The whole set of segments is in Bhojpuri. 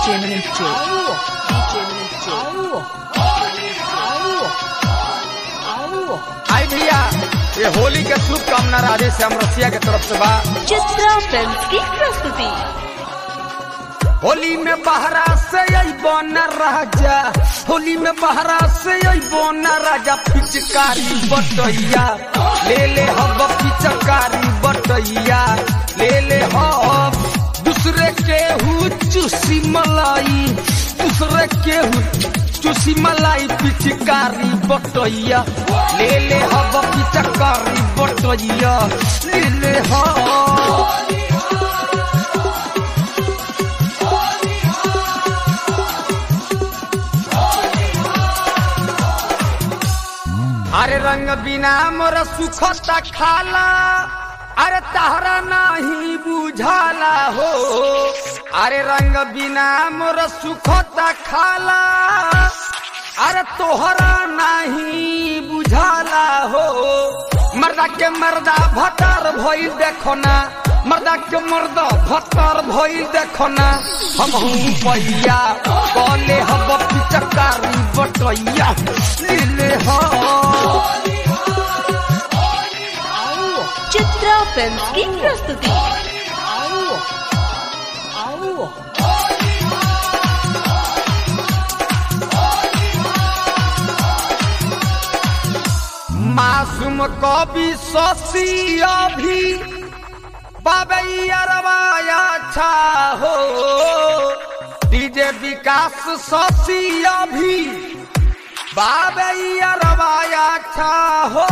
Eminent J. DJ Eminent J. आई भैया ये होली के शुभकामना राधे श्याम रसिया के तरफ से बा चित्रा फिल्म की प्रस्तुति होली में बहरा से अइबो न राजा होली में बहरा से अइबो न राजा पिचकारी बटैया ले ले हब पिचकारी बटैया ले ले हब दूसरे के हु चूसी मलाई दूसरे के हु चूसी मलाई पिचकारी बटैया ले ले हब पिचकारी बटैया ले ले हब अरे रंग बिना मोर सुखता खाला अरे तहरा नहीं बुझाला हो अरे रंग बिना मोर सुखता खाला अरे तोहरा नहीं बुझाला हो मर्दा के मर्दा भतर भइल देखो ना मर्दा के मर्दा भतर भइल देखो ना हम हूँ पहिया कले हब पिचकारी बटैया ले हो चित्रा फिल्म की प्रस्तुति मासूम कवि शशि अभी बाबैया छा हो डीजे विकास शशि अभी बाबैया छा हो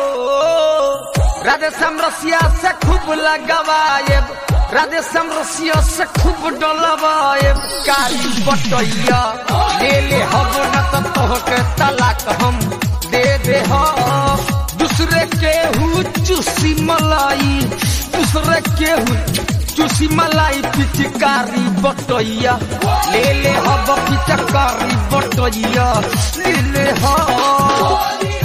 राधे समरसिया से खूब लगवाएब राधे समरसिया से खूब डलवाएब कारी बटैया ले ले हब न तो तोहके तलाक हम दे दे हो दूसरे के हु चूसी मलाई दूसरे के हु चूसी मलाई पिचकारी बटैया ले ले हब पिचकारी बटैया ले ले हो